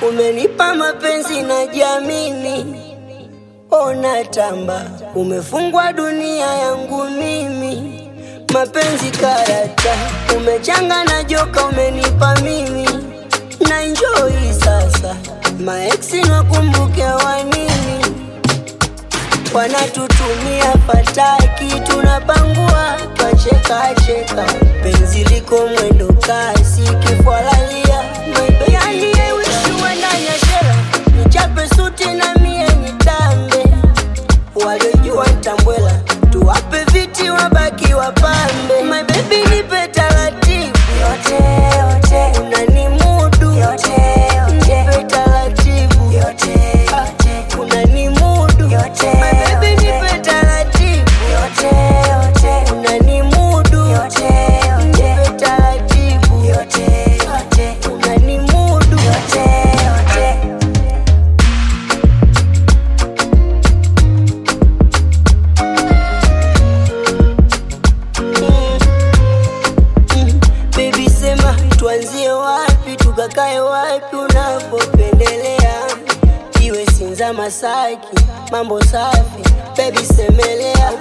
umenipa mapenzi na jamini, ona tamba, umefungwa dunia yangu mimi, mapenzi karata, umechanga na joka, umenipa mimi na enjoy sasa, maeksi nakumbuke wa nini, wanatutumia fataki, tunapangua twachekacheka, penzi liko mwendo kasi, kifwalalia yani yewishuwe ndani ya shera, nichape suti na mie nitambe, waliojua ntambwela, tuwape viti wabaki wapambe, my baby nipe taratibu yote yote unanimudu yote yote nipe taratibu yote yote unanimudu Yote, my baby yote. nipe taratibu yote yote unanimudu yote yote nipe taratibu yote yote unanimudu yote yote Mm, Baby sema tuanzie wapi tukakae wapi unapopendelea, iwe Sinza Masaki, mambo safi. Baby semelea